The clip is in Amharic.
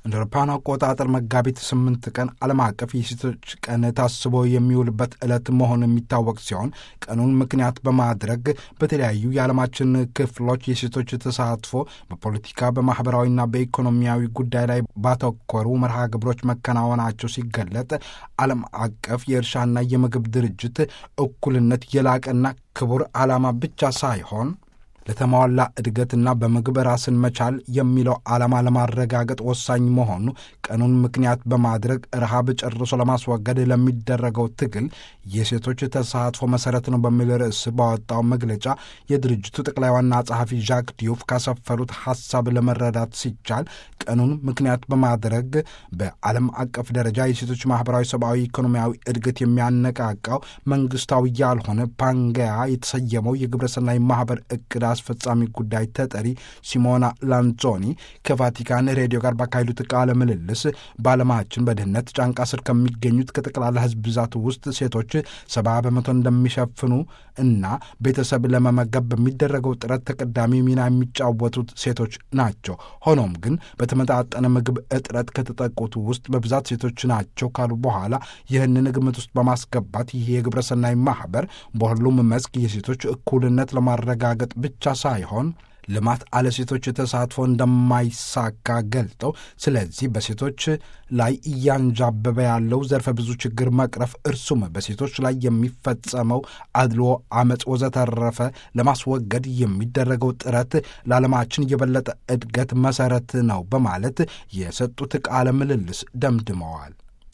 እንደ አውሮፓውያን አቆጣጠር መጋቢት ስምንት ቀን ዓለም አቀፍ የሴቶች ቀን ታስቦ የሚውልበት ዕለት መሆኑ የሚታወቅ ሲሆን ቀኑን ምክንያት በማድረግ በተለያዩ የዓለማችን ክፍሎች የሴቶች ተሳትፎ በፖለቲካ በማኅበራዊና በኢኮኖሚያዊ ጉዳይ ላይ ባተኮሩ መርሃ ግብሮች መከናወናቸው ሲገለጥ ዓለም አቀፍ የእርሻና የምግብ ድርጅት እኩልነት የላቀና ክቡር ዓላማ ብቻ ሳይሆን ለተሟላ እድገትና በምግብ ራስን መቻል የሚለው ዓላማ ለማረጋገጥ ወሳኝ መሆኑ ቀኑን ምክንያት በማድረግ ረሃብ ጨርሶ ለማስወገድ ለሚደረገው ትግል የሴቶች ተሳትፎ መሠረት ነው በሚል ርዕስ ባወጣው መግለጫ የድርጅቱ ጠቅላይ ዋና ጸሐፊ ዣክ ዲዩፍ ካሰፈሩት ሐሳብ ለመረዳት ሲቻል ቀኑን ምክንያት በማድረግ በዓለም አቀፍ ደረጃ የሴቶች ማኅበራዊ፣ ሰብአዊ፣ ኢኮኖሚያዊ እድገት የሚያነቃቃው መንግሥታዊ ያልሆነ ፓንጋያ የተሰየመው የግብረሰናይ ማኅበር እቅድ አስፈጻሚ ጉዳይ ተጠሪ ሲሞና ላንዞኒ ከቫቲካን ሬዲዮ ጋር ባካሄዱት ቃለ ምልልስ በዓለማችን በድህነት ጫንቃ ስር ከሚገኙት ከጠቅላላ ሕዝብ ብዛት ውስጥ ሴቶች ሰባ በመቶ እንደሚሸፍኑ እና ቤተሰብ ለመመገብ በሚደረገው ጥረት ተቀዳሚ ሚና የሚጫወቱት ሴቶች ናቸው። ሆኖም ግን በተመጣጠነ ምግብ እጥረት ከተጠቁት ውስጥ በብዛት ሴቶች ናቸው ካሉ በኋላ ይህንን ግምት ውስጥ በማስገባት ይህ የግብረሰናይ ማኅበር በሁሉም መስክ የሴቶች እኩልነት ለማረጋገጥ ብቻ ሳይሆን ልማት አለ ሴቶች ተሳትፎ እንደማይሳካ ገልጠው ስለዚህ በሴቶች ላይ እያንዣበበ ያለው ዘርፈ ብዙ ችግር መቅረፍ እርሱም በሴቶች ላይ የሚፈጸመው አድሎ፣ አመፅ ወዘተረፈ ለማስወገድ የሚደረገው ጥረት ለዓለማችን የበለጠ እድገት መሰረት ነው በማለት የሰጡት ቃለ ምልልስ ደምድመዋል።